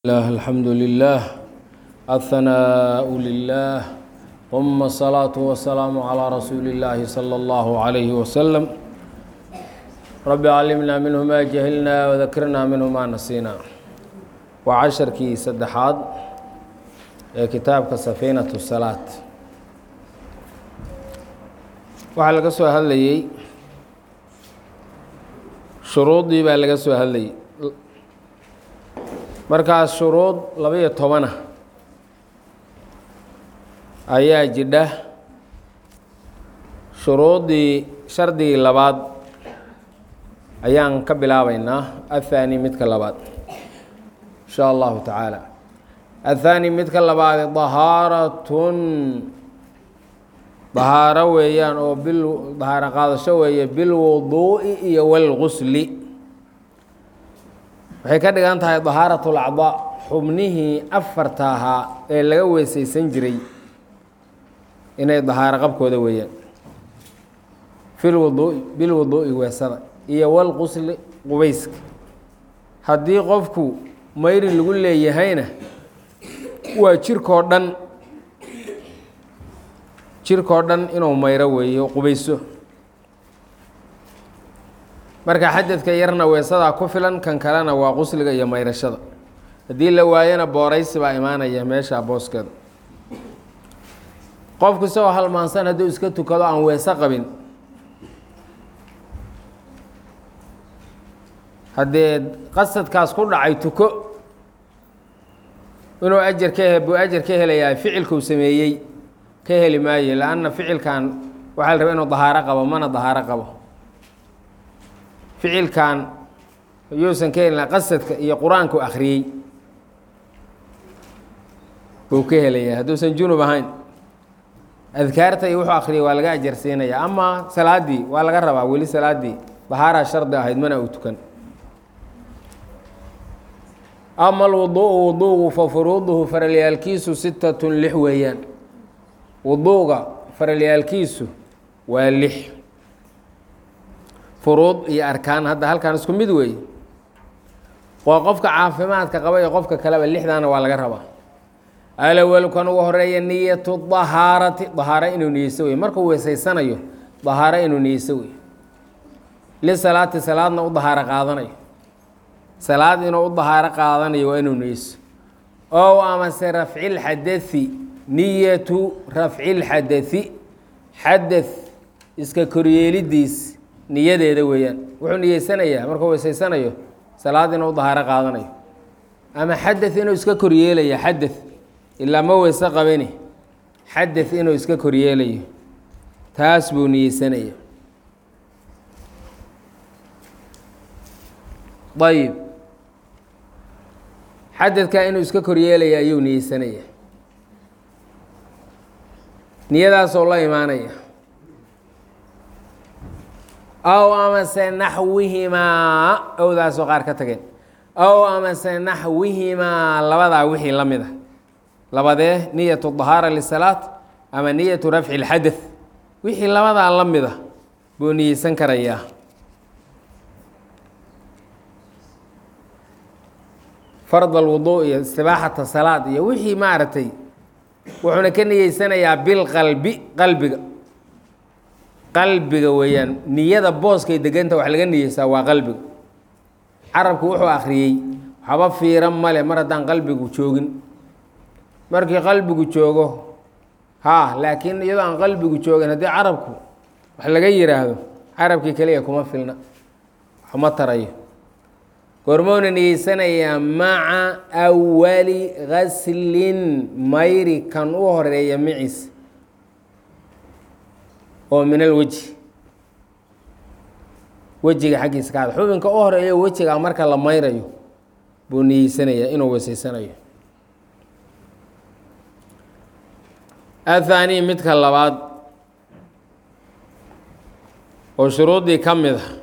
الله الحمد لله الثناء لله ثم الصلاة والسلام على رسول الله صلى الله عليه وسلم رب علمنا منه ما جهلنا وذكرنا منه ما نسينا وعشركii saddexaad ee kitaabka safiinaة الsalaaة waxaa laga soo hadlayey shuruudii baa laga soo hadlayey markaas shuruud laba-iyo tobana ayaa jidha shuruuddii shardigii labaad ayaan ka bilaabaynaa athaani midka labaad insha allahu tacaala athaani midka labaad dahaaratun dahaaro weeyaan oo bil dahaaro qaadasho weeye bilwuduu'i iyo walgusli waxay ka dhigan tahay dahaarat lacdaa xubnihii afarta ahaa ee laga weesaysan jiray inay dahaaro qabkooda weeyaan filwuduui bilwuduu'i weesada iyo walqusli qubayska haddii qofku mayri lagu leeyahayna waa jirkoo dhan jirkoo dhan inuu mayro weeyo qubayso marka xadadka yarna weesadaa ku filan kan kalena waa qusliga iyo mayrashada haddii la waayona booraysi baa imaanaya meesha booskeeda qofku isagoo halmaansan hadduu iska tukado aan weese qabin haddee qasadkaas ku dhacay tuko inuu ajar ka he buu ajar ka helayaa ficilkuu sameeyey ka heli maayo lanna ficilkan waxaa la raba inuu dahaaro qabo mana dahaaro qabo ficilkan yuusan ka helina qasadka iyo qur-aanku akhriyey buu ka helayaa hadduusan junub ahayn adkaarta iyo wuxuu akhriyay waa laga ajarsiinaya ama salaaddii waa laga rabaa weli salaaddii dahaaraa shardi ahayd mana uu tukan ama alwuduu'u wuduugu fa furuuduhu faralyaalkiisu sittatun lix weeyaan wuduuga faralyaalkiisu waa lix furuud iyo arkaan hadda halkaan isku mid weeye waa qofka caafimaadka qaba iyo qofka kaleba lixdaana waa laga rabaa alawalkan ugu horeeya niyatu dahaarati dahaaro inuu niyeyso wey markuu weesaysanayo dahaaro inuu niyeyso wey lisalaati salaadna u dahaaro qaadanayo salaad inuu u dahaaro qaadanayo waa inuu niyeyso ow amase rafcilxadai niyatu rafcilxadai xadad iska koryeelidiis niyadeeda weeyaan wuxuu niyeysanayaa markuu weysaysanayo salaad inuu dahaaro qaadanayo ama xadad inuu iska koryeelaya xadad ilaa ma weyse qabani xadad inuu iska koryeelayo taas buu niyeysanaya ayib xadadka inuu iska koryeelaya ayuu niyeysanaya niyadaasoo la imaanaya aw amase naxwihimaa owdaasoo qaar ka tageen aw amase naxwihimaa labadaa wixii la mid a labadee niyatu dahaara lisalaat ama niyatu rafci lxadad wixii labadaa la mid a buu niyeysan karayaa fard alwuduu iyo istibaaxata salaad iyo wixii maaragtay wuxuuna ka niyeysanayaa bilqalbi qalbiga qalbiga weeyaan niyada booskay deganta wax laga niyeysaa waa qalbiga carabku wuxuu akhriyey waxba fiiran male mar haddaan qalbigu joogin markii qalbigu joogo haa laakiin iyadoo aan qalbigu joogin haddii carabku wax laga yiraahdo carabkii keliya kuma filna waxma tarayo goormouna niyeysanayaa maca awali gaslin mayri kan u horeeya maciis oo min alweji wejiga xaggiisa ka had xubinka u horeeyo wejiga marka la mayrayo buu niyeysanayaa inuu weysaysanayo athaani midka labaad oo shuruuddii ka mid a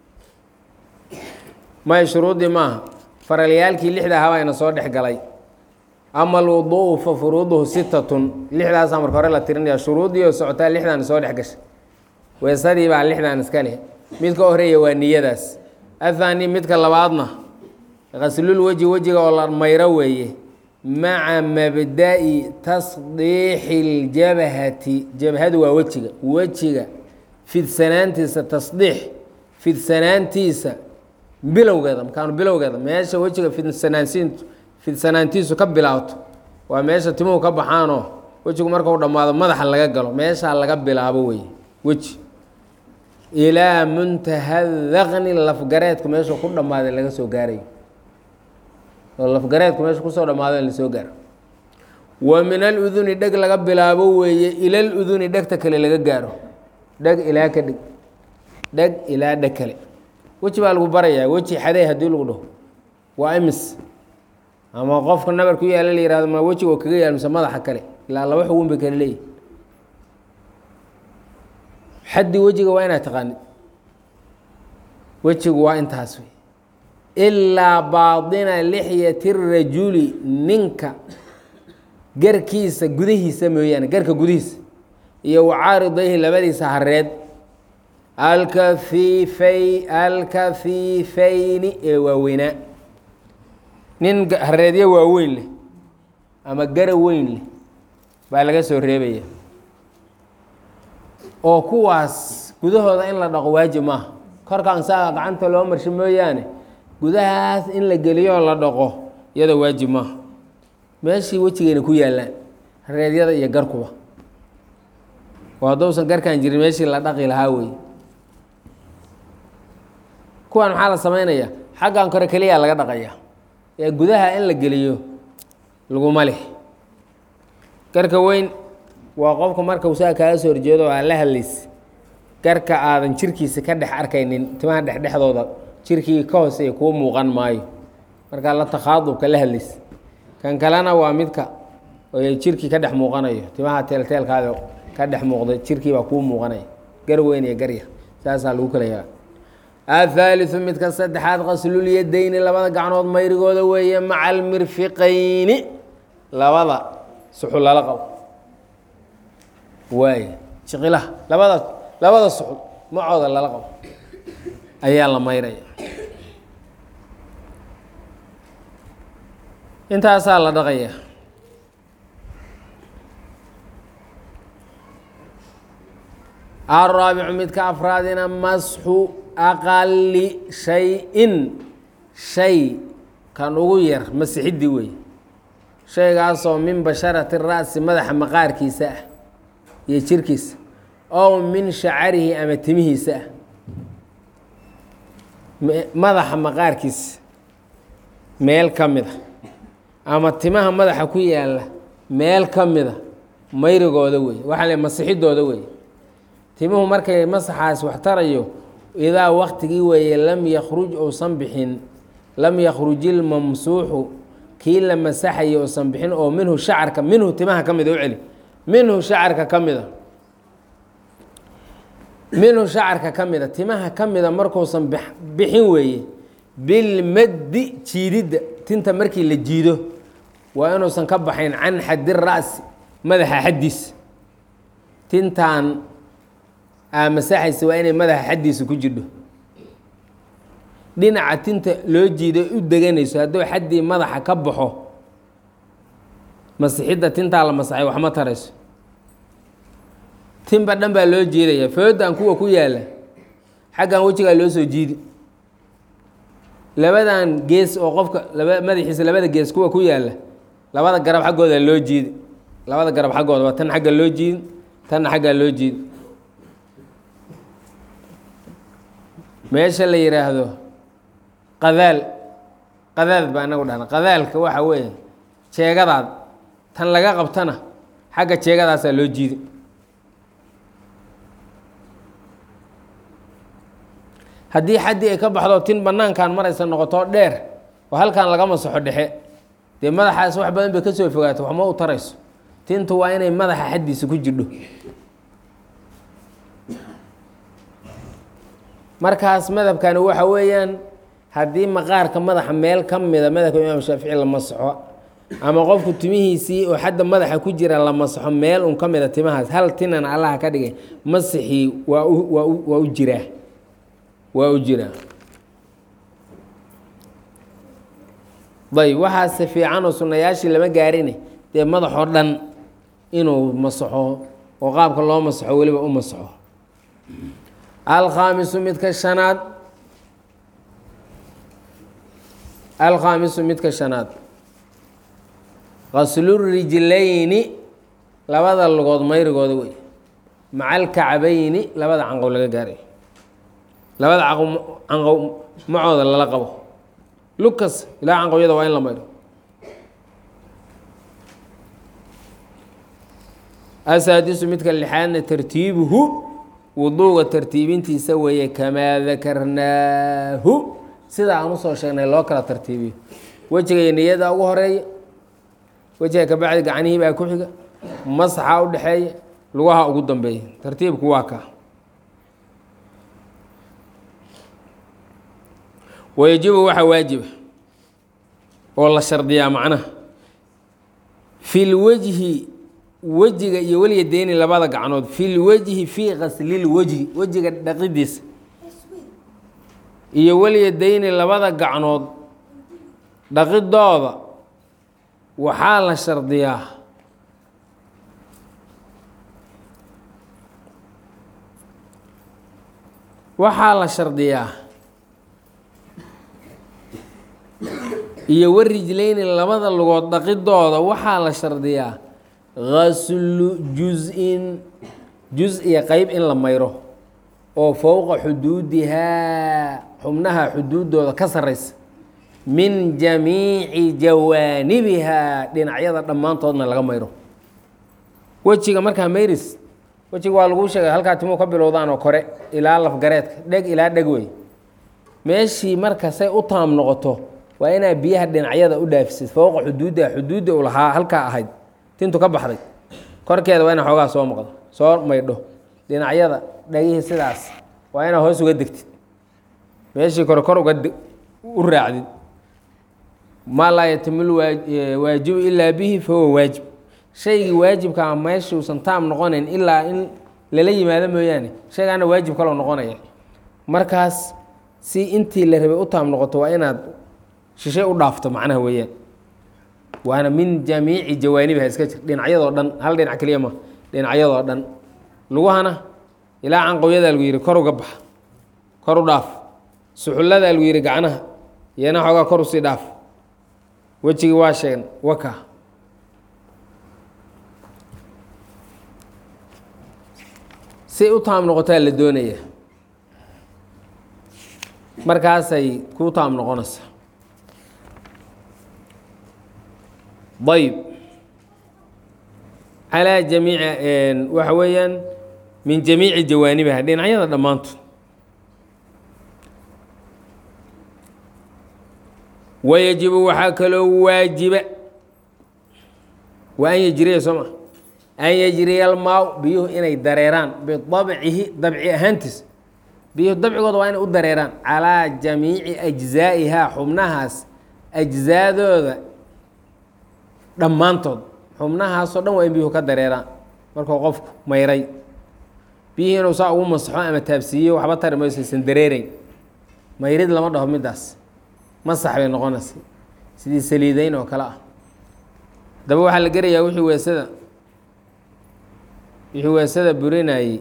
may shuruuddii maaha faralyaalkii lixda ahaa ina soo dhex galay ama alwuduu'u fa furuuduhu sittatun lixdaasaa marka hore la tirinaya shuruuddii oo socotaa lixdan soo dhex gashay weesadii baa lixdan iska leh midka horeeya waa niyadaas athaani midka labaadna qaslul weji wejiga oo la mayro weeye maca mabda'i tasdiixi اljabhati jabhadu waa wejiga wejiga fidsanaantiisa tasdiix fidsanaantiisa bilowgeeda makaanu bilowgeeda meesha wejiga fidsanaansiintu fidsanaantiisu ka bilaabto waa meesha timuhu ka baxaanoo wejigu markau dhammaado madaxa laga galo meeshaa laga bilaabo wey weji ilaa muntaha daqni lafgareedku meeshuu ku dhammaaday laga soo gaarayo oo lafgareedku meeshu kusoo dhammaado in lasoo gaaro wa min aluduni dheg laga bilaabo weeye ila luduni dhegta kale laga gaaro dheg ilaa ka dheg dheg ilaa dheg kale weji baa lagu barayaa weji xadey haddii lagu dhaho waa imis ama qofka nabar ku yaala la yihahdo ma wejiga oo kaga yaal mise madaxa kale ilaa laba xugun bay kale leeyihi xaddi wejiga waa inaad taqaanid wejigu waa intaas wey ilaa baaطina lixyati rajuli ninka garkiisa gudihiisa mooyaane garka gudihiisa iyo wacaaridayhi labadiisa hareed alkafiifay alkafiifayni ee waaweynaa nin hareedyo waaweyn leh ama gara weyn leh baa laga soo reebaya oo kuwaas gudahooda in la dhaqo waajib maaha korkaan saa gacanta loo marsho mooyaane gudahaas in la geliyoo la dhaqo iyada waajib maaha meeshii wejigeyna ku yaallaan hareedyada iyo garkuba oo hadduusan garkan jirin meeshii la dhaqi lahaa wey kuwan maxaa la samaynayaa xaggan kore keliyaa laga dhaqaya ee gudaha in la geliyo laguma leh garka weyn waa qofka marka usaa kaaga soo horjeedo oo aad la hadlaysa garka aadan jirkiisa ka dhex arkaynin timaha dhexdhexdooda jirkii ka hooseeya kuu muuqan maayo markaa la takhaadubka la hadlaysa kan kalena waa midka oo jirkii ka dhex muuqanayo timaha teelteelkaada ka dhex muuqda jirkii baa kuu muuqanaya gar weyn iyo garya saasaa lagu kala yaaba athaaliu midka saddexaad qaslulyadayni labada gacnood mayrigooda weeye maca almirfiqayni labada suxul lala qabo waay jiqilaha labada labada suxul macooda lala qabo ayaa la mayraya intaasaa la dhaqaya araabicu midka afraadina masxu aqali shay-in shay kan ugu yar masixiddi wey shaygaasoo min basharati ra'si madaxa maqaarkiisa ah iyo jirkiisa ow min shacarihi ama timihiisa ah madaxa maqaarkiisa meel ka mida ama timaha madaxa ku yaalla meel ka mida mayrigooda wey waxaa le masixidooda wey timuhu markay masaxaas wax tarayo idaa waktigii weeye lam yakruj uusan bixin lam yakruji ilmamsuuxu kii la masaxayo uusan bixin oo minhu shacarka minhu timaha ka mida u celi minhu shacarka ka mida minhu shacarka ka mida timaha ka mida markuusan bixin weeye bilmaddi jiididda tinta markii la jiido waa inuusan ka baxayn can xaddi ra'si madaxa xaddiisa tintan aa masaxaysa waa inay madaxa xaddiisa ku jirdho dhinaca tinta loo jiiday u deganayso hadduu xaddii madaxa ka baxo masixidda tintaa la masaxay wax ma tarayso tinba dhan baa loo jiidaya foodan kuwa ku yaalla xaggan wejigaa loo soo jiidi labadan gees oo qofka laba madaxiisa labada gees kuwa ku yaalla labada garab xaggooda loo jiidi labada garab xaggooda waa tan xagga loo jiidi tanna xaggaa loo jiidi meesha la yidhaahdo qadaal qadaad baa inagu dhahna qadaalka waxa weeye jeegadaad tan laga qabtana xagga jeegadaasaa loo jiidi haddii xaddii ay ka baxdo tin banaankan maraysa noqoto dheer oo halkan laga masaxo dhexe dee madaxaas wax badan bay ka soo fogaato waxma u tarayso tintu waa inay madaxa xaddiisa ku jirdho markaas madhabkani waxa weeyaan haddii maqaarka madaxa meel ka mida madhabka imaam shaafici la masaxo ama qofku timihiisii oo xadda madaxa ku jira la masaxo meel un ka mida timahaas hal tinan allaha ka dhigay masixii waa u waa u waa u jiraa waa u jiraa dayb waxaase fiican oo sunnayaashii lama gaarine dee madaxoo dhan inuu masaxo oo qaabka loo masaxo weliba u masaxo alkhaamisu midka shanaad alkhaamisu midka shanaad qaslurijlayni labada lugood mayrigooda wey maca alkacbayni labada canqow laga gaarayo labada canqow macooda lala qabo lukas ilaa canqowyada waa in la mayro asaadisu midka lixaadna tartiibuhu wuduuga tartiibintiisa weeye kamaa dakarnaahu sida aan usoo sheegnay loo kala tartiibiyo wejiga iyo niyada ugu horeeya wejiga kabacdi gacnihii baa ku xiga masaxa u dhexeeya lugaha ugu dambeeya tartiibku waa kaa wayajibu waxaa waajiba oo la shardiyaa macnaha fi lwejhi wejiga iyo welyadeyni labada gacnood fi lwejhi fii qaslilwejhi wejiga dhaqidiisa iyo welyadeyni labada gacnood dhaqidooda waxaa la shardiyaa waxaa la shardiyaa iyo warijlayni labada lugood dhaqidooda waxaa la shardiyaa gaslu jus-in jus iyo qeyb in la mayro oo fowqa xuduudihaa xubnaha xuduudooda ka sarraysa min jamiici jawaanibihaa dhinacyada dhammaantoodna laga mayro wejiga markaa mayris wejiga waa laguu sheegay halkaa timuu ka bilowdaan oo kore ilaa lafgareedka dheg ilaa dheg wey meeshii marka say u taam noqoto waa inaa biyaha dhinacyada u dhaafisid fowqa xuduudiha xuduudda u lahaa halkaa ahayd tintu ka baxday korkeeda waa ina xoogaa soo maqdo soo maydho dhinacyada dhagihii sidaas waa inaa hoos uga degtid meeshii kore kor uga u raacdid maa laa yatimul waajibu ilaa bihi fahuwa waajib shaygii waajibkaa meeshuusan taam noqonayn ilaa in lala yimaado mooyaane shaygaana waajib kaloo noqonaya markaas si intii la rabay u taam noqoto waa inaad shishay u dhaafto macnaha weeyaan waana min jamiici jawaanibiha iska jir dhinacyadoo dhan hal dhinac keliya ma dhinacyadoo dhan luguhana ilaa canqowyadaa lagu yihi kor uga baxa kor u dhaaf suxulladaa lagu yihi gacnaha iyana xoogaa kor usii dhaaf wejigii waa sheegan waka si u taam noqotaa la doonaya markaasay ku taam noqonaysa ayb calaa jamiici waxa weeyaan min jamiici jawaanibiha dhinacyada dhammaantood wayajibu waxaa kaloo waajiba waa an yajriya soo ma an yajriya almaaw biyuhu inay dareeraan bidabcihi dabci ahaantiis biyuhu dabcigooda waa inay u dareeraan calaa jamiici ajzaa'ihaa xubnahaas ajzaadooda dhammaantood xubnahaasoo dhan waa in biyuhu ka dareeraan markuu qofku mayray biyihii inuu saa ugu masaxo ama taabsiiyo waxba tari mayso aysan dareereyn mayrid lama dhaho middaas masax bay noqonaysa sidii saliideyn oo kale ah daba waxaa la gerayaa wixii weesada wixii weesada burinayey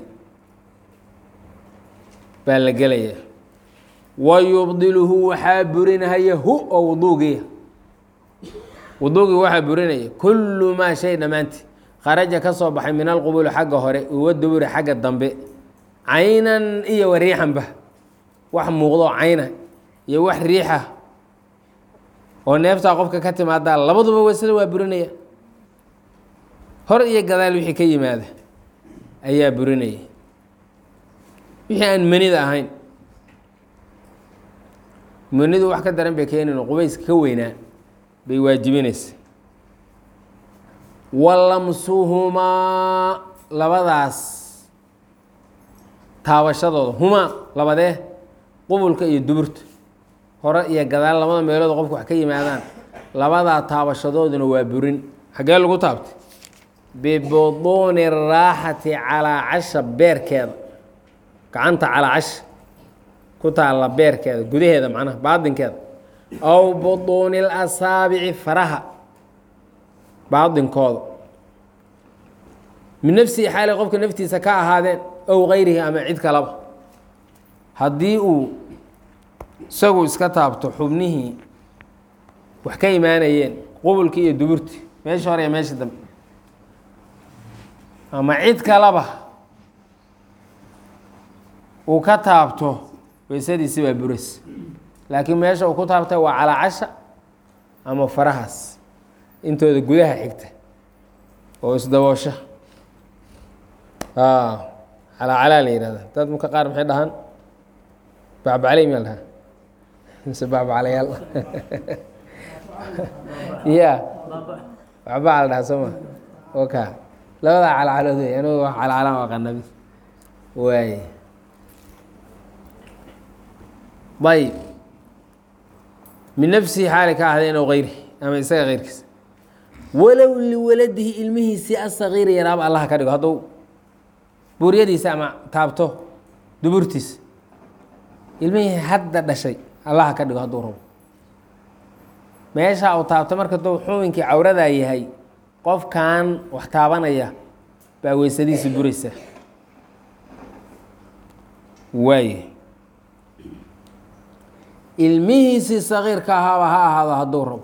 baa la gelayaa wa yubdiluhu waxaa burinahaya hu oo wuduugiya wuduugii waxaa burinaya kullu maa shay dhammaantii kharaja ka soo baxay min alqubuli xagga hore uwa duburi xagga dambe caynan iyo wa riixanba wax muuqdo cayna iyo wax riixa oo neeftaa qofka ka timaadaa labaduba weysada waa burinaya hor iyo gadaal wixii ka yimaada ayaa burinaya wixii aan manida ahayn manidu wax ka daran bay keenin qubayska ka weynaa bay waajibinaysa walamsuhumaa labadaas taabashadooda humaa labadee qubulka iyo duburta hore iyo gadaal labada meelood qofku wax ka yimaadaan labadaa taabashadooduna waa burin xaggee lagu taabtay bibuduuni raaxati calaa casha beerkeeda gacanta calaa casha ku taalla beerkeeda gudaheeda macnaha baadinkeeda aw buduuni اlasaabici faraha baadinkooda min nafsihi xaalay qofka naftiisa ka ahaadeen ow gayrihi ama cid kalaba haddii uu isagu iska taabto xubnihii wax ka imaanayeen qubulkii iyo duburtii meesha hore iyo meesha dambe ama cid kalaba uu ka taabto weysadiisi baa buras laakiin meesha uu ku taabtay waa calaacasha ama farahaas intooda gudaha xigta oo isdaboosha calaacalaa la yihahda dad marka qaar maxay dhahaan bacbacaley miyaa la dhahaa mise bacbacalayaal ya bacbaca la dhahaa soo ma oka labadaa calacalood wey anugu wax calcalaan waa qanabi waay ayb min nafsihi xaali ka ahdeen ow gayri ama isaga keyrkiisa walow liwaladihi ilmihiisii asagiiri yaraaba allaha ka dhigo hadduu buuryadiisa ama taabto duburtiisa ilmihii hadda dhashay allaha ka dhigo hadduu rabo meesha uu taabto marka duu xubinkii cawradaa yahay qofkan wax taabanaya baa weysadiisa buraysa waay ilmihiisii sagiirka ahaaba ha ahaado hadduu rabo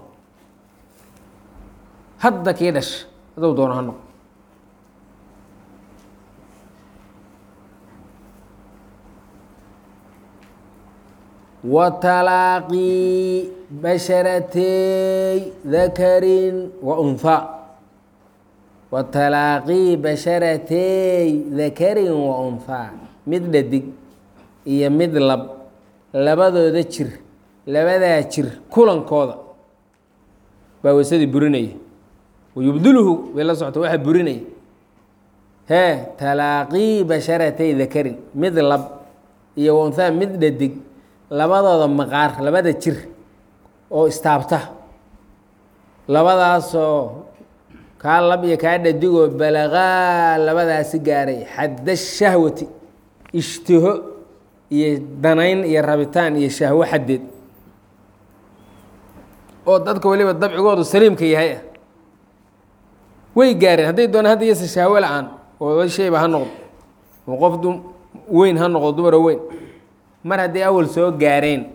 hadda kii dhasha hadduu doono ha noqo watalaaqii basharatey dakarin wa unha watalaaqii basharatey dakarin wa unha mid dhadig iyo mid lab labadooda jir labadaa jir kulankooda baa weysadii burinaya wayubdilhu bay la socota waxaa burinaya hee talaaqii basharatay dakarin mid lab iyo wanhaa mid dhadig labadooda maqaar labada jir oo istaabta labadaasoo kaa lab iyo kaa dhadigoo balaqaa labadaasi gaaray xadda shahwati ishtiho iyo danayn iyo rabitaan iyo shahwo xaddeed oo dadka weliba dabcigoodu saliimka yahay ah way gaareen hadday doonaan hadda yase shahwo la-aan oo shayba ha noqdo oo qof du weyn ha noqdo dumaro weyn mar hadday awal soo gaareen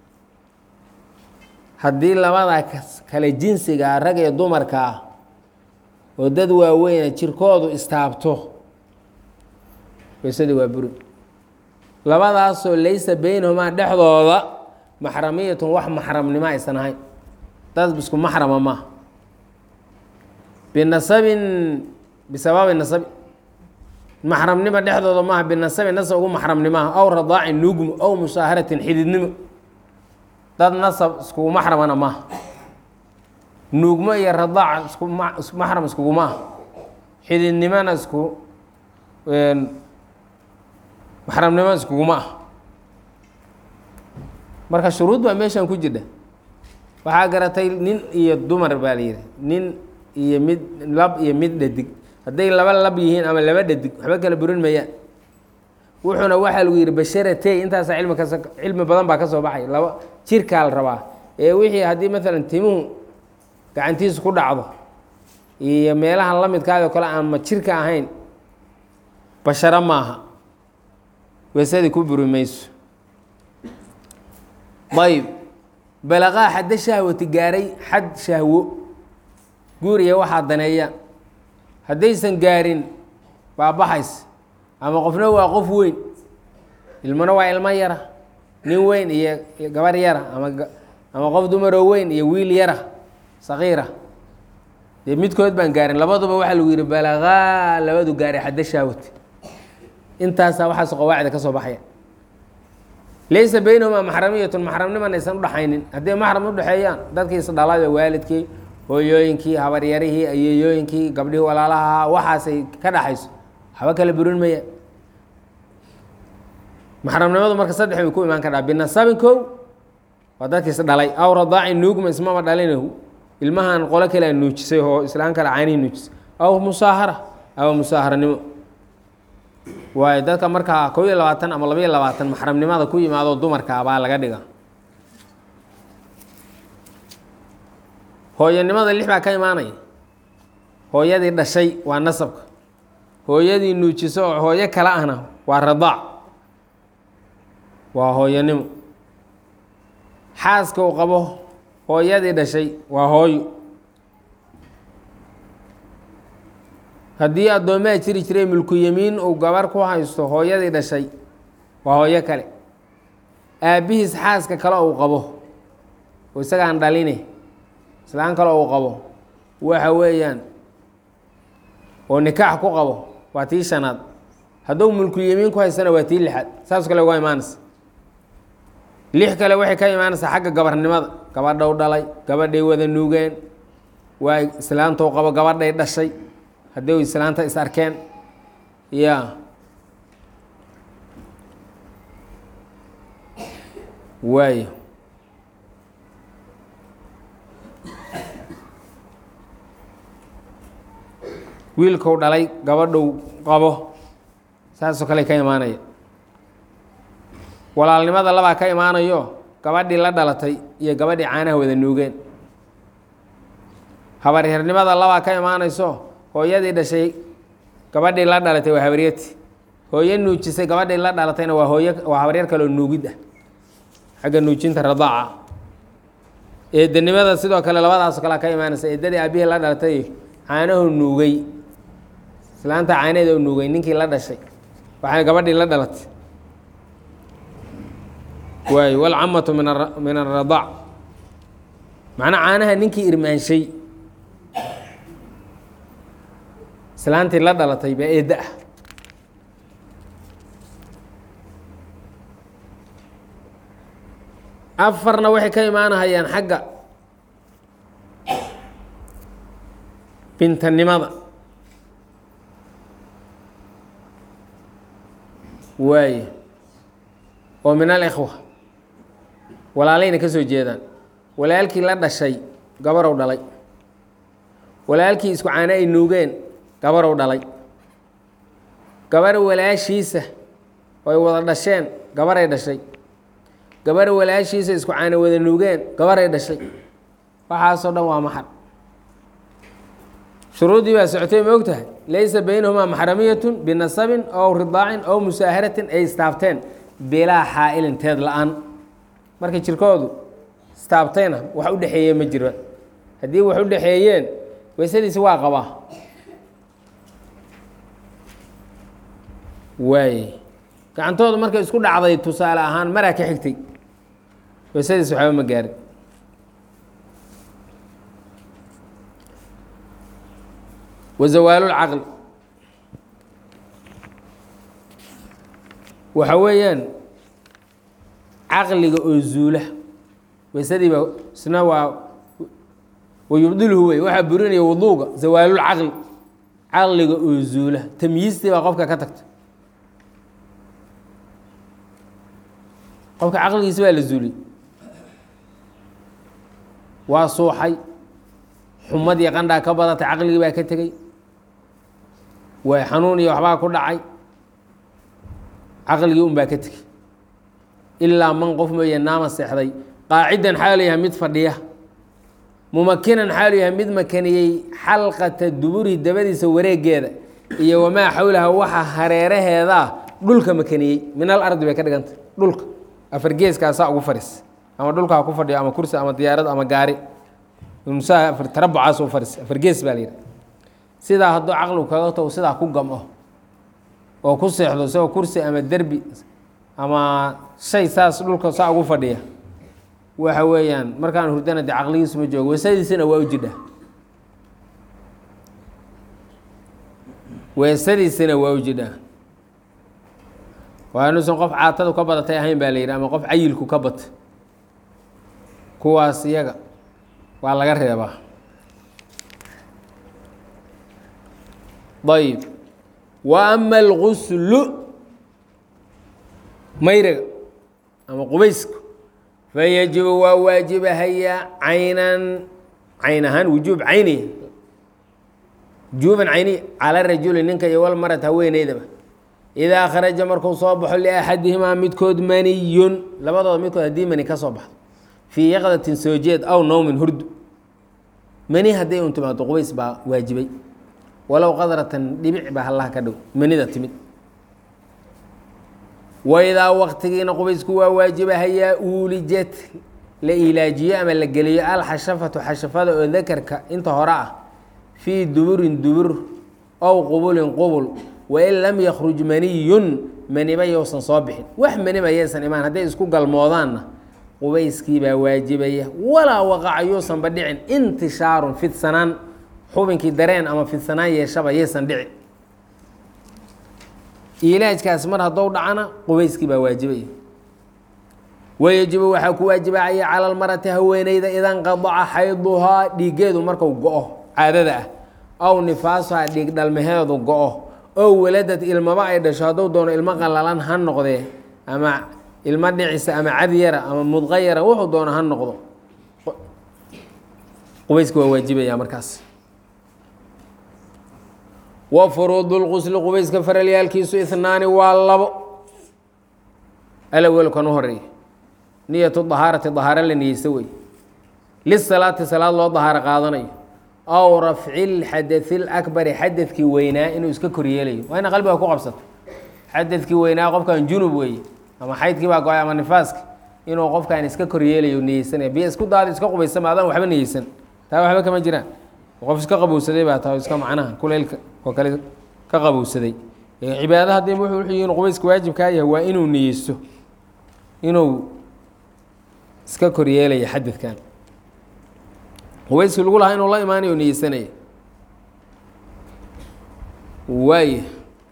haddii labada kale jinsiga rag iyo dumarka ah oo dad waaweyna jirkoodu istaabto weysadii waa buri labadaasoo laysa beynahumaa dhexdooda maxramiyatun wax maxramnimo aysan ahayn dad isku maxrama maaha binasabin bisababi nasabi maxramnimo dhexdooda maaha binasabi nasab ugu maxramnimaha aw radaacin nugmo aw musaaharatin xididnimo dad nasab iskugu maxramana maaha nuugmo iyo radaac isku maxram iskuguma ah xididnimona isku maxramnimo iskuguma ah marka shuruud baa meeshan ku jirha waxaa garatay nin iyo dumar baa la yihi nin iyo mid lab iyo mid dhadig hadday laba lab yihiin ama laba dhadig waxba kala burin mayaan wuxuuna waxaa lagu yihi basharatey intaasa cilmi kas cilmi badan baa ka soo baxay laba jirkaa la rabaa ee wixii haddii maalan timuhu gacantiisu ku dhacdo iyo meelaha la midkaado kale aanma jirka ahayn basharo maaha weesadii ku buri mayso ayb balaqaa xadda shahwati gaaray xad shahwo guuriya waxaa daneeyaan haddaysan gaarin baabaxays ama qofna waa qof weyn ilmona waa ilmo yara nin weyn iyo gabar yara ama ama qof dumaroo weyn iyo wiil yara saqiira dee midkood baan gaarin labaduba waxaa lagu yihi balaqaa labadu gaaray xadda shahwati intaasaa waxaas qawaacida ka soo baxaya laysa beynahumaa maxramiyatun maxramniman aysan udhaxaynin hadday maxram udhexeeyaan dadkii isdhalada waalidkii hooyooyinkii habaryarihii ayeeyooyinkii gabdhihii walaalaha waxaasay ka dhaxayso waxba kala burin maya maxramnimadu marka saddex bay ku imaan kadhaa binasabin kow waa dadkii isdhalay aw radaacin nuugma ismama dhalinahu ilmahan qolo kalea nuujisay oo islaan kale caynihii nuujisay aw musaahara ama musaaharanimo waayo dadka markaa kow iyo labaatan ama laba iyo labaatan maxramnimada ku yimaado dumarka baa laga dhiga hooyanimada lix baa ka imaanaya hooyadii dhashay waa nasabka hooyadii nuujiso oo hooyo kale ahna waa radaac waa hooyanimo xaaska uu qabo hooyadii dhashay waa hooyo haddii addoomaha jiri jiray mulku yemiin uu gabar ku haysto hooyadii dhashay waa hooyo kale aabbihiis xaaska kale uu qabo oo isagaan dhaline islaan kale uu qabo waxa weeyaan oo nikaax ku qabo waa tii shanaad hadduu mulku yemiin ku haystana waa tii lixaad saas kale uga imaanaysa lix kale waxay ka imaanaysaa xagga gabarnimada gabadhou dhalay gabadhay wada nuugeen waa islaantou qabo gabadhay dhashay haddii islaanta is arkeen ya waayo wiilkou dhalay gabadhou qabo saasoo kale ka imaanaya walaalnimada labaa ka imaanayo gabadhii la dhalatay iyo gabadhii caanaha wada nuugeen habaryarnimada labaa ka imaanayso hooyadii dhashay gabadhii la dhalatay waa habaryati hooyo nuujisay gabadhii la dhalatayna waa hooyo waa habaryar kaloo nuugid ah xagga nuujinta radaaca eedanimada sidoo kale labadaasoo kalea ka imaanaysa eedadii aabihii la dhalatay caanahu nuugay islaanta caanaheeda u nuugay ninkii la dhashay waxay gabadhii la dhalatay waay walcamatu min a min aradaac macnaa caanaha ninkii irmaanshay islaantii la dhalatay baa eedda ah afarna waxay ka imaanahayaan xagga bintanimada waaye oo min alikhwa walaalayna ka soo jeedaan walaalkii la dhashay gabarow dhalay walaalkii isku caano ay nuugeen gabarow dhalay gabar walaashiisa oo ay wada dhasheen gabaray dhashay gabar walaashiisa isku caano wada nuugeen gabaray dhashay waxaasoo dhan waa maxar shuruuddii baa socotay ma og tahay laysa baynahumaa maxramiyatun binasabin ow ridaacin ow musaaharatin ay istaabteen bilaa xaa'ilin teed la-aan markay jirkoodu istaabtayna wax u dhexeeye ma jiro haddii wax u dhexeeyeen weysadiisi waa qabaa waaye gacantoodu markay isku dhacday tusaale ahaan maraa ka xigtay weysadiis waxba ma gaarin wazawaalulcaqli waxa weeyaan caqliga oo zuula weysadiiba isna waa wayubdilhu wey waxaa burinaya wuduuga zawaalulcaqli caqliga oo zuula tamyiistii baa qofka ka tagta qofka caqligiisi baa la zuuliyey waa suuxay xumadii qandhaa ka badatay caqligii baa ka tegey way xanuun iyo waxbaa ku dhacay caqligii un baa ka tegey ilaa man qof mooye naama seexday qaacidan xaalu yahay mid fadhiya mumakinan xaalu yahay mid makaniyey xalqata duburi dabadiisa wareegeeda iyo wamaa xawlaha waxa hareeraheedaa dhulka makaniyey min al ardi bay ka dhigantay dhulka afar geeskaasaa ugu fadhiis ama dhulka ha ku fadhiyo ama kursi ama diyaarad ama gaari unsaa tarabucaas u fadhiis afar gees baa la yidhi sidaa hadduu caqligu kaga tago sidaa ku gam-o oo ku seexdo isagoo kursi ama derbi ama shay saas dhulka saa ugu fadhiya waxa weeyaan markaan hurdana dee caqligiisu ma joogo weesadiisina waa u jidha weesadiisina waa u jidhaa waa inuusan qof caatadu ka badatay ahayn baa la yidhi ama qof cayilku ka bata kuwaas iyaga waa laga reebaa ayb wa ama alguslu mayriga ama qubaysku fayajibu waa waajibahayaa caynan cayn ahaan wujuub cayniya wujuuban cayniya cala rajuli ninka iyo walmarad haweeneydaba idaa kharaja markuu soo baxo liaxadihimaa midkood maniyun labadooda midkood haddii mani ka soo baxdo fii yaqdatin soo jeed aw nowmin hurdu mani hadday un timaado qubays baa waajibay walow qadratan dhibic baa hallaha ka dhow manida timid waidaa waktigiina qubaysku waa waajiba hayaa uulijat la ilaajiyo ama la geliyo alxashafatu xashafada oo dakarka inta hore ah fii duburin dubur ow qubulin qubul wain lam yakruj maniyun maniba yousan soo bixin wax maniba yaysan imaan hadday isku galmoodaanna qubayskii baa waajibaya walaa waqaca yuusanba dhicin intishaarun fidsanaan xubinkii dareen ama fidsanaan yeeshaba yaysan dhicin ilaajkaas mar haddou dhacana qubayskii baa waajibaya wayajibu waxaa ku waajibacaya cala almarati haweeneyda idanqadaca xayduhaa dhiiggeedu marku go-o caadada ah aw nifaasuhaa dhiig dhalmaheedu go-o oo waladad ilmaba ay dhasho hadduu doono ilmo qalalan ha noqdee ama ilmo dhicisa ama cad yara ama mudqa yara wuxuu doono ha noqdo qubayska waa waajibaya markaas wa furuudu lqusli qubayska faralyaalkiisu ihnaani waa labo alawelkan u horeeya niyatu dahaarati dahaaro la niyeysta wey lisalaati salaad loo dahaaro qaadanayo aw rafci lxadai lakbari xadadkii weynaa inuu iska koryeelayo waa ina qalbiga ku qabsato xadadkii weynaa qofkan junub weeye ama xaydkii baa go-ay ama nifaaski inuu qofkan iska koryeelayo niyeysanaya biyo isku daada iska qubaysa ma adaan waxba niyeysan taa waxba kama jiraan qof iska qabowsaday baa taa iska macnaha kuleylka oo kale ka qabowsaday cibaada haddii wuxuu yihiin qubayska waajibkaa yahay waa inuu niyeysto inuu iska koryeelaya xadadkan qubayskii lagu lahaa inuu la imaanayo niyeysanaya waaya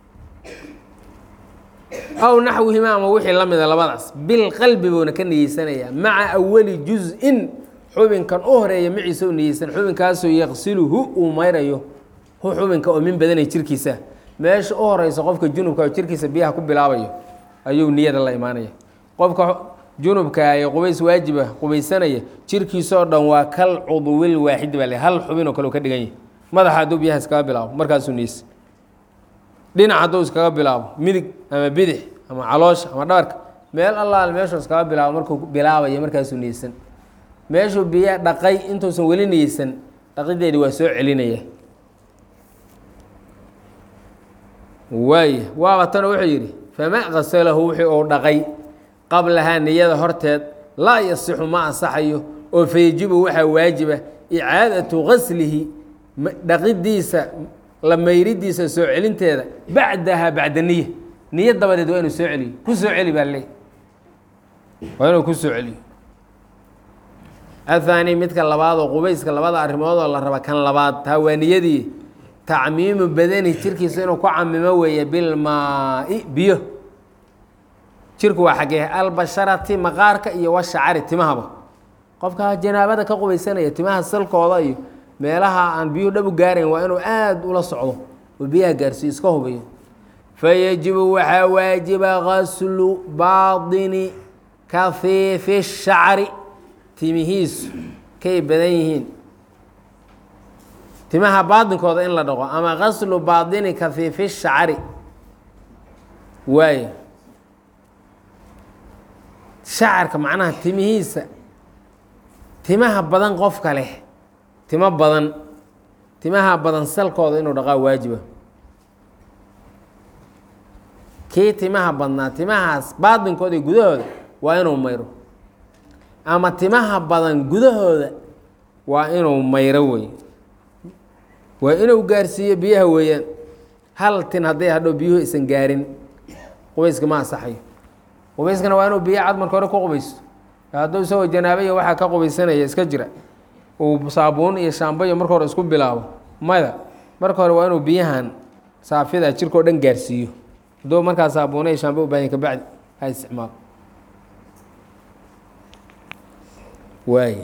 aw naxwihima ama wixii la mida labadaas bilqalbi buuna ka niyeysanayaa maca awali juz-in xubinkan u horeeya maciisa u niyeysan xubinkaasoo yaqsiluhu uu mayrayo hu xubinka oo min badanay jirkiisa meesha u horeysa qofka junubka oo jirkiisa biyaha ku bilaabayo ayuu niyada la imaanaya qofka junubka ee qubays waajiba qubaysanaya jirkiisoo dhan waa kal cudwil waaxid baa le hal xubin oo kale u ka dhigan yahay madaxa hadduu biyaha iskaga bilaabo markaasuu niyeysa dhinac hadduu iskaga bilaabo midig ama bidix ama caloosha ama dhabarka meel allaal meeshuu iskaga bilaabo markuu bilaabayo markaasuu niyeysan meeshuu biya dhaqay intuusan weli niyeysan dhaqideedi waa soo celinaya waaya waaba tana wuxuu yidhi fama qasalahu wixii uu dhaqay qablahaa niyada horteed laa yasixu ma ansaxayo oo fayajibu waxaa waajiba icaadatu gaslihi dhaqidiisa la mayridiisa soo celinteeda bacdaha bacda niya niya dabadeed waa inuu soo celiyo ku soo celi baa leey waa inuu ku soo celiyo athani midka labaad oo qubayska labada arrimood oo la raba kan labaad taa waa niyadii tacmiimu badani jirkiisa inuu ku camimo weeye bilmaa-i biyo jirku waa xaggee albasharati maqaarka iyo washacari timahaba qofka janaabada ka qubaysanaya timaha salkooda iyo meelaha aan biyuhu dhab u gaarayn waa inuu aada ula socdo oo biyaha gaarsiiyo iska hubiyo fayajibu waxaa waajiba gaslu baadini kafiifi shacri timihiisu kay badan yihiin timaha baadinkooda in la dhaqo ama gaslu baadini kafiifi shacri waayo shacarka macnaha timihiisa timaha badan qofka leh timo badan timaha badan salkooda inuu dhaqaa waajiba kii timaha badnaa timahaas baadinkooda iyo gudahooda waa inuu mayro ama timaha badan gudahooda waa inuu mayro wey waa inuu gaarsiiyo biyaha weeyaan hal tin hadday hadhow biyuhu isan gaarin qubayska ma asaxayo qubayskana waa inuu biyo cad marka hore ku qubaysto hadduu isagoo janaabaya waxaa ka qubaysanaya iska jira uu saabuun iyo shaambayo marka hore isku bilaabo mada marka hore waa inuu biyahan saafida jirkao dhan gaarsiiyo hadduu markaa saabuuna iyo shaamba u baahanya kabacdi ha isticmaalo waaya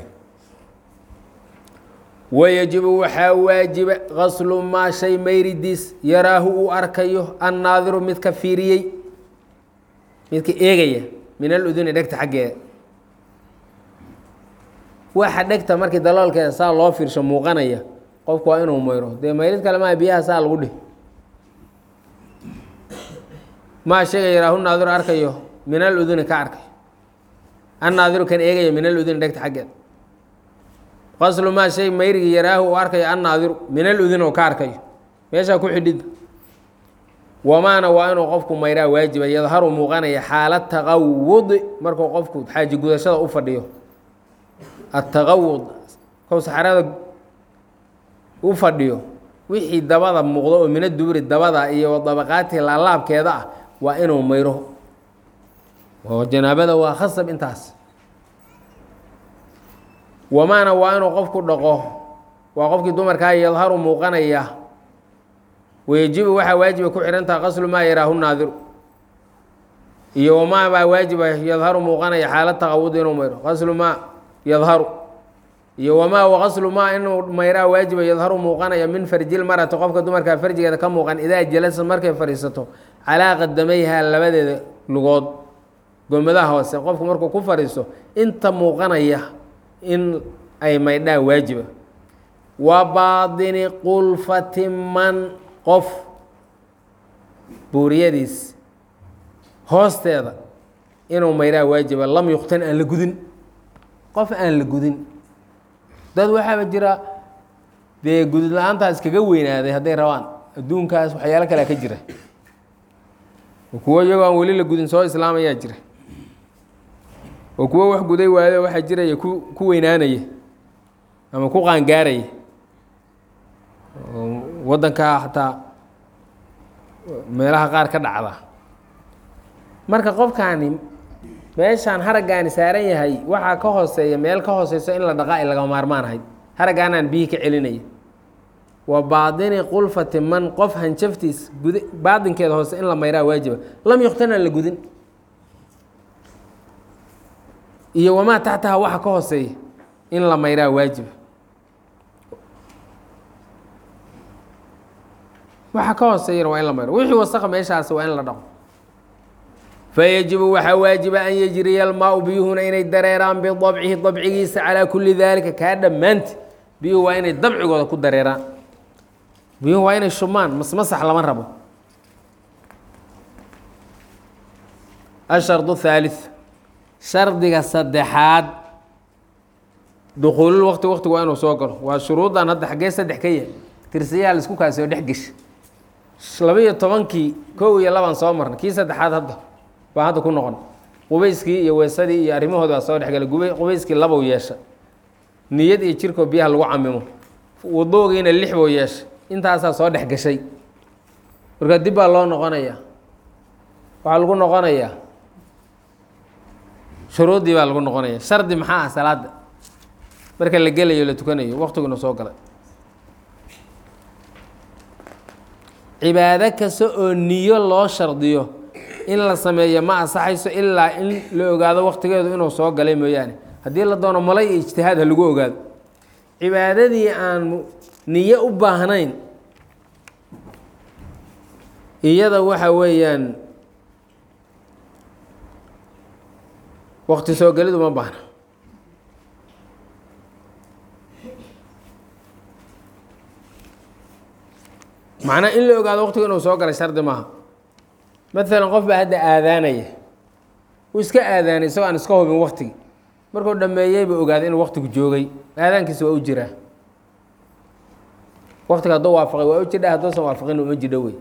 wayajibu waxaa waajiba gaslu maa shay mayridiis yaraahu uu arkayo annaadiru midka fiiriyey midka eegaya min aluduni dhegta xaggeeda waxa dhegta markii daloolkeeda saa loo fiirsho muuqanaya qofku waa inuu mayro dee mayrid kale maa biyaha saa lagu dhih maa shayga yaraahu naadiru arkayo min aluduni ka arkayo annaadiru kan eegaya min aluduni dhegta xaggeeda qaslu maa shay mayrigi yaraahu uu arkayo annaadiru min aludin oo ka arkayo meeshaa ku xidhid wamaana waa inuu qofku mayraa waajiba yadharu muuqanaya xaala taqawudi markuu qofku xaaji gudashada u fadhiyo ataqawud kow saxarada u fadhiyo wixii dabada muuqdo oo mina duburi dabada iyo dabaqaati laalaabkeeda ah waa inuu mayro oo janaabada waa khasab intaas wamaana waa inuu qofku dhaqo waa qofkii dumarkaa yadharu muuqanaya wayajibu waxaa waajiba ku xidhantaha qaslu maa yaraahu naadiru iyo wamaa baa waajiba yadharu muuqanaya xaalad taqawud inuu mayro qaslu maa yadharu iyo wamaa waqaslu maa inuu mayraa waajiba yadharu muuqanaya min farjil marati qofka dumarkaa farjigeeda ka muuqan idaa jalasa markay fadhiisato calaa qadamayhaa labadeeda lugood gomadaha hoose qofku markuu ku fadhiisto inta muuqanaya in ay maydhaa waajiba wa baadini qulfati man qof buuriyadiis hoosteeda inuu mayraa waajiba lam yuqtan aan la gudin qof aan la gudin dad waxaaba jira dee gudud la-aantaas kaga weynaaday hadday rabaan adduunkaas waxyaalo kalea ka jira kuwo iyagoo aan weli la gudin soo islaamayaa jira oo kuwo wax guday waayo waxaa jiraya ku ku weynaanaya ama ku qaangaaraya waddankaa xataa meelaha qaar ka dhacda marka qofkaani meeshaan haraggaani saaran yahay waxaa ka hooseeya meel ka hooseyso in la dhaqaa ay laga maarmaan ahayd haraggaanaan biyihii ka celinaya wa baadini qulfati man qof hanjaftiis gud baadinkeeda hoose in la mayraa waajiba lam yuqtanaan la gudin iyo wamaa taxtaha waxa ka hooseeya in la mayraa waajiba waxa ka hooseeyana waa in la mayro wixii wasaqa meeshaas waa in la dhaqo fayajibu waxaa waajiba an yejriya almaau biyuhuna inay dareeraan bidabcihi dabcigiisa calaa kulli daalika kaa dhammaanti biyuhu waa inay dabcigooda ku dareeraan biyuhu waa inay shubmaan masmasax lama rabo ashardu haalith shardiga saddexaad dukuulul waqti waqtigu waa inuu soo galo waa shuruuddan hadda xaggee saddex ka yahay tirsayaha laisku kaasoo dhex gesha laba-iyo tobankii kow iyo labaan soo marnay kii saddexaad hadda baa hadda ku noqon qubayskii iyo weesadii iyo arrimahoodi baa soo dhexgalay gub qubayskii labow yeesha niyad iyo jirkoo biyaha lagu camimo wadoogiina lix bow yeesha intaasaa soo dhex gashay marka dib baa loo noqonayaa waxaa lagu noqonayaa shuruuddii baa lagu noqonaya shardi maxaa ah salaada marka la gelayo la tukanayo waqtiguna soo galay cibaado kasta oo niyo loo shardiyo in la sameeyo ma ansaxayso ilaa in la ogaado waqtigeedu inuu soo galay mooyaane haddii la doono malay iyo ijtihaad ha lagu ogaado cibaadadii aan niyo u baahnayn iyada waxa weeyaan waqti soo gelidu ma baahna macnaa in la ogaado waqtigu inuu soo galay shardi maaha maalan qof baa hadda aadaanaya uu iska aadaanay isagoo aan iska hubin waqtigi markuu dhameeyey buu ogaaday inuu waqtigu joogay aadaankiisa waa u jiraa waqtiga hadduu waafaqay waa u jidha hadduusan waafaqin uma jidho wey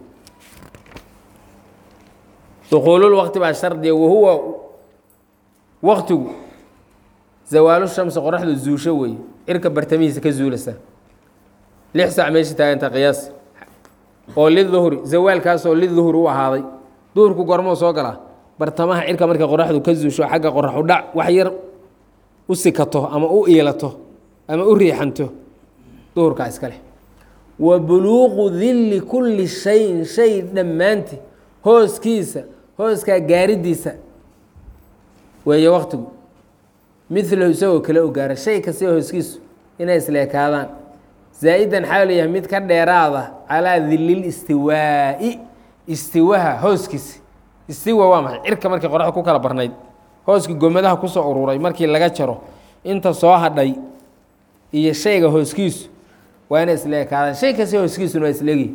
dukuulul waqti baa shardiya wahuwa waqtigu zawaalu shamsi qoraxdu zuusho wey cirka bartamihiisa ka zuulasa lix saac meesha taaganta qiyaas oo liduhri zawaalkaasoo liduhri u ahaaday duhurku gormuu soo galaa bartamaha cirka markay qoraxdu ka zuusho xagga qorax u dhac wax yar u sikato ama u iilato ama u riixanto duhurkaa iska leh wa buluuqu dilli kulli shayin shay dhammaanti hooskiisa hooskaa gaaridiisa weeye waqtigu milahu isagoo kale u gaara shay kasta hooskiisu inay isleekaadaan zaa-idan xaal yahay mid ka dheeraada calaa dilil istiwaa'i istiwaha hooskiisa istiwa waa maxay cirka markii qoraxda ku kala barnayd hooskii gomadaha kusoo ururay markii laga jaro inta soo hadhay iyo shayga hooskiisu waa inay isleekaadaan shay kasta hooskiisuna waa isleegi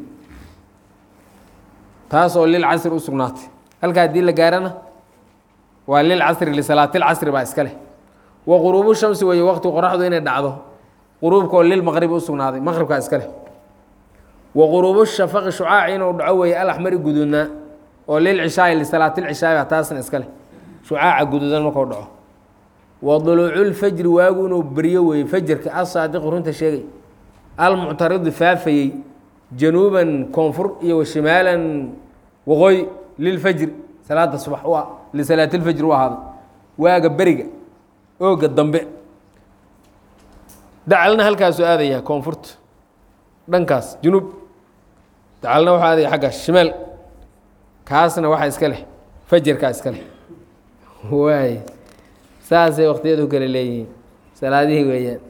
taas oo lil casri u sugnaatay halkaa haddii la gaarana waa lil casri lisalaatil casri baa iska leh wa quruubu shamsi weeye waqti qoraxdu inay dhacdo quruubka oo lilmaqribi u sugnaaday maqribkaa iska leh wa quruubu shafaqi shucaaci inuu dhaco weeye alaxmari guduudnaa oo lilcishaai lisalaatilcishaai taasna iska leh shucaaca guduudan markuu dhaco wa duluuculfajri waagu inuu beryo weeye fajarka asaadiqu runta sheegay almuctaridi faafayey januuban koonfur iyo washimaalan waqooyi lilfajri salaada subax u lisalaatilfajri u ahaaday waaga beriga ooga dambe dacalna halkaasuu aadayaa koonfurta dhankaas junuub dacalna waxuu aadaya xaggaas shimaal kaasna waxaa iska leh fajarkaa iska leh waay saasay waqtiyadu kale leeyihiin salaadihii weeyaan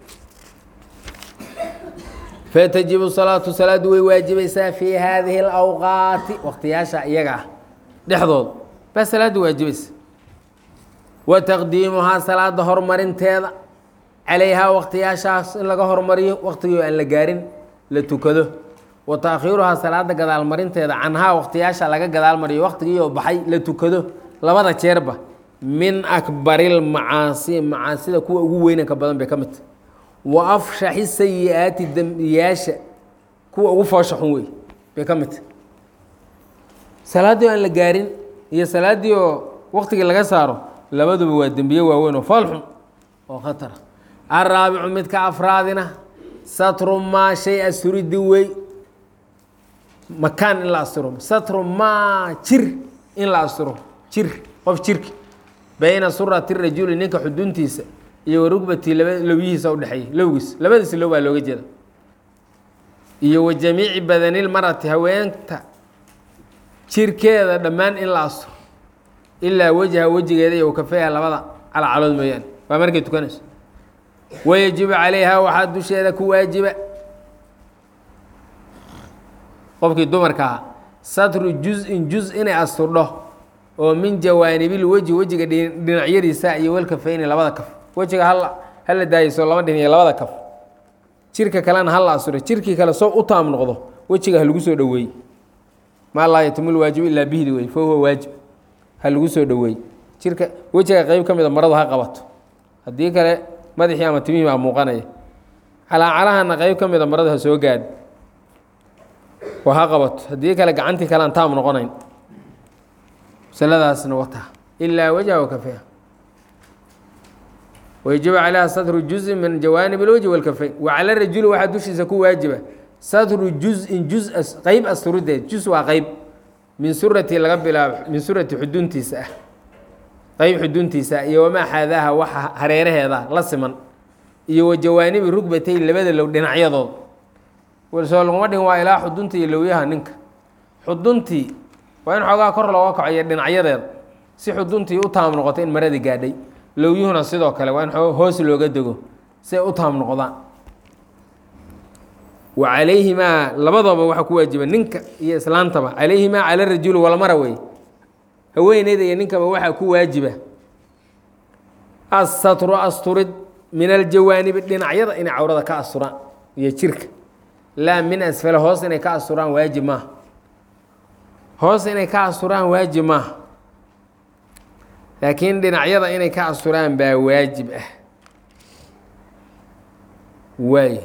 fatajibu salaatu salaadu way waajibaysaa fii haadihi اlawqaati waqtiyaasha iyaga ah dhexdood baa salaaddu waajibaysa wa taqdiimuhaa salaada horumarinteeda calayhaa waqtiyaashaas in laga hormariyo waqtigii aan la gaarin la tukado wa taakhiiruhaa salaada gadaalmarinteeda canhaa waqtiyaasha laga gadaalmariyo waqtigiioo baxay la tukado labada jeerba min akbarilmacaasi macaasida kuwa ugu weynanka badan bay ka mid tahy wa afshaxi sayi-aati dembiyaasha kuwa ugu foosha xun wey bay ka mid tahy salaaddii aan la gaarin iyo salaaddii oo waqtigii laga saaro labaduba waa dembiye waaweyn oo fool xun oo khatara araabicu midka afraadina satru maa shay asuridi wey makaan in la asturo satru maa jir in la asturo jir qof jirki bayna surati rajuli ninka xuduntiisa iyo wa rugbatii laba lowyihiisa udhexeeya lowgiis labadiisa low baa looga jeeda iyo wa jamiici badanilmarati haweenta jirkeeda dhammaan in la asturo ilaa wejha wejigeeda iyo kafeha labada calacalood mooyaane waa markay tukanayso wayajibu calayha waxaa dusheeda ku waajiba qofkii dumarka ahaa satru juz-in juz inay asturdho oo min jawaanibil weji wejiga dhinacyadiisa iyo walkafeyni labada kaf wejiga hal hala daayeyso lama dhin iyo labada kaf jirka kalena hala asturo jirkii kale soo u taam noqdo wejiga ha lagu soo dhoweey maa laa yatimul waajibu ilaa bihdi wey fa huwa waajib ha lagu soo dhoweey jirka wejiga qeyb ka mida maradu ha qabato haddii kale madaxii ama timihii baa muuqanaya calaacalahana qeyb ka mida maradu ha soo gaadh oo ha qabato haddii kale gacantii kale aan taam noqonayn masaladaasna wataa ilaa wajha wakafeha wayajibu calayha satru juzin min jawaanib اlwajhi walkafeyn wa cala rajuli waxaa dushiisa ku waajiba satru juz-in juz qeyb asturideed juz waa qeyb min surati laga bilaabo min surati xuduntiisa ah qeyb xuduntiisa iyo wamaa xaadaaha waxa hareeraheeda la siman iyo wa jawaanibi rugbatay labada low dhinacyadood soo laguma dhigin waa ilaa xuduntii iyo lowyaha ninka xuduntii waa in xoogaa kor looga kacoyo dhinacyadeeda si xuduntii u taam noqoto in maradii gaadhay lowyuhuna sidoo kale waa in hoos looga dego si ay u taam noqdaan wa calayhimaa labadooba waxaa ku waajiba ninka iyo islaantaba calayhimaa cala rajuli walmara wey haweeneyda iyo ninkaba waxaa ku waajiba assatru asturid min aljawaanibi dhinacyada inay cawrada ka asturaan iyo jirka laa min asfale hoos inay ka asturaan waajib maaha hoos inay ka asturaan waajib maaha laakiin dhinacyada inay ka asturaan baa waajib ah waay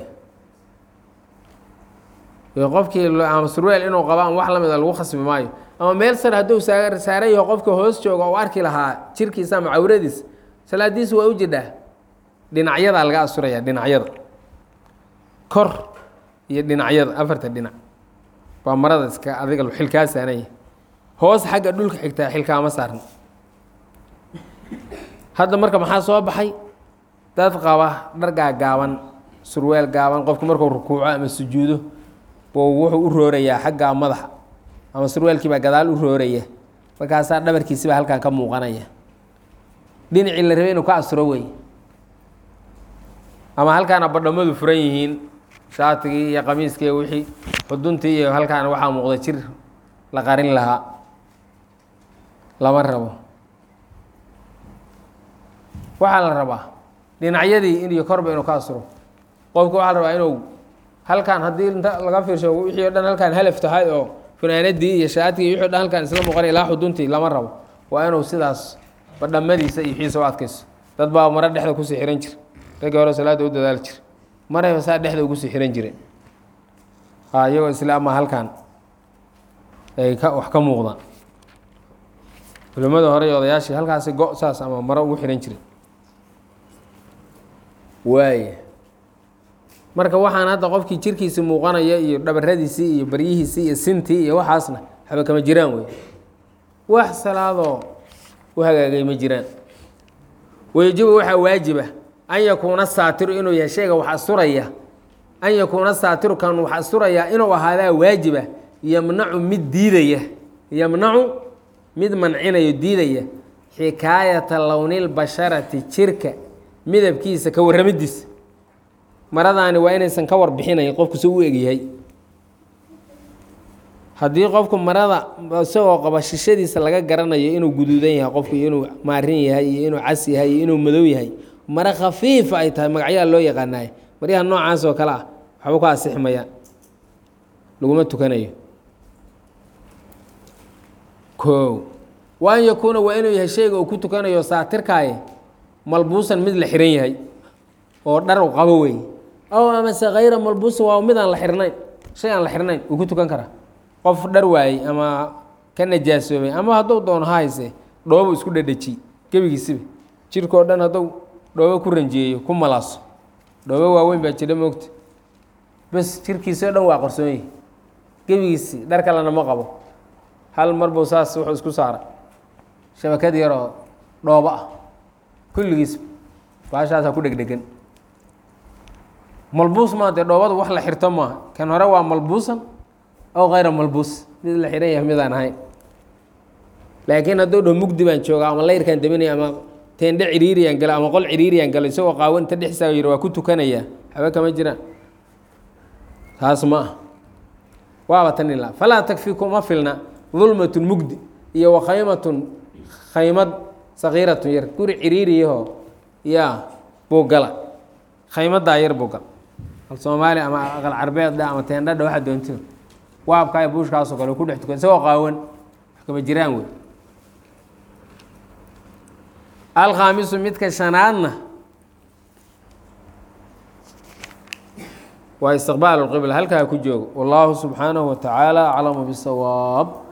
qofkii ama surweel inuu qabo ama wax la mida lagu khasbi maayo ama meel sar hadduu saa saaran yaho qofka hoos jooga oo arki lahaa jirkiisa ama cawradiisa salaadiisa waa u jidhaa dhinacyadaa laga asturaya dhinacyada kor iyo dhinacyada afarta dhinac baa marada iska adiga xilkaa saaranya hoos xagga dhulka xigtaa xilkaama saarna hadda marka maxaa soo baxay dad qaba dhargaa gaaban surweel gaaban qofku markuu rukuuco ama sujuudo buu wuxuu u roorayaa xagga madaxa ama surweelkii baa gadaal u rooraya markaasaa dhabarkiisibaa halkan ka muuqanaya dhinacii la rabay inuu ka asturo wey ama halkaana badhamadu furan yihiin shaatigii iyo qamiiskii iyo wixii xuduntii iyo halkaana waxaa muuqda jir la qarin lahaa lama rabo waxaa la rabaa dhinacyadii in iyo korba inuu ka asturo qofka waxaa la rabaa inuu halkan haddii inta laga fiirsho wixii o dhan halkaan halaf tahay oo funaanadii iyo shaatigii wixii o dhan halkaan isla muuqanay ilaa xuduntii lama rabo waa inuu sidaas badhamadiisa iyo wixiisa u adkayso dad baa maro dhexda kusii xihan jir raggii hore salaadda u dadaali jir marayba saa dhexda ugu sii xihan jireen a iyagoo isla ama halkan ay ka wax ka muuqdaan culimmada hore iyo odayaashii halkaasi go- saas ama maro ugu xihan jireen waaya marka waxaan hadda qofkii jirkiisi muuqanaya iyo dhabaradiisii iyo baryihiisii iyo sintii iyo waxaasna waxba kama jiraan wey wax salaadoo u hagaagay ma jiraan wayajibu waxaa waajiba an yakuuna saatiru inuu yahay shayga wax asturaya an yakuuna saatiru kan wax asturayaa inuu ahaadaa waajiba yamnacu mid diidaya yamnacu mid mancinayo diidaya xikaayata lownilbasharati jirka midabkiisa ka warramidiisa maradaani waa inaysan ka warbixinayn qofku si u egyahay haddii qofku marada isagoo qaba shishadiisa laga garanayo inuu guduudan yahay qofku iyo inuu maarin yahay iyo inuu cas yahay iyo inuu madow yahay mare khafiifa ay tahay magacyaha loo yaqaanaay maryaha noocaas oo kale ah waxba ku asixmayaan laguma tukanayo koow wa an yakuuna waa inuu yahay shayga uu ku tukanayo saatirkaaye malbuusan mid la xihan yahay oo dhar u qabo wey ow amase hayra malbuusan waa mid aan la xirnayn shay aan la xirnayn uu ku tukan karaa qof dhar waayey ama ka najaasoobay ama hadduu doono ha hayse dhoobo isku dhedhejiy gebigiisiba jirkao dhan hadduu dhoobo ku ranjiyeeyo ku malaaso dhoobo waaweyn baa jira moogta bes jirkiisao dhan waa qarsoonyahi gebigiisi dhar kalena ma qabo hal mar buu saas wuxuu isku saaray shabakad yaroo dhoobo ah kulligiis baashaasaa ku dhegdhegan malbuus maa dee dhoobadu wax la xirto maaha kan hore waa malbuusan ow hayra malbuus mid la xihan yahay midaan ahayn laakiin hadduu dho mugdi baan jooga ama layrkaan daminaya ama teendhe ciriiriyaan galo ama qol ciriiriyaan galo isagoo qaawan inta dhexsaa yiri waa ku tukanayaa haba kama jiraan taas ma ah waaba tan ilaa falaa takfi kuma filna dulmatun mugdi iyo wa khaymatun khaymad sakiiratun yar guri ciriiriyahoo yaa buu gala khaymadaa yar buu gala al soomaali ama aqal carbeedda ama teendhadha waxaa doonto waabkaa buushkaasoo kale ku dhex tukan isagoo qaawan wax kama jiraan wey alkhaamisu midka shanaadna waa istiqbaal اlqibla halkaa ku joogo wallaahu subxaanahu wa tacaala aclamu bisawaab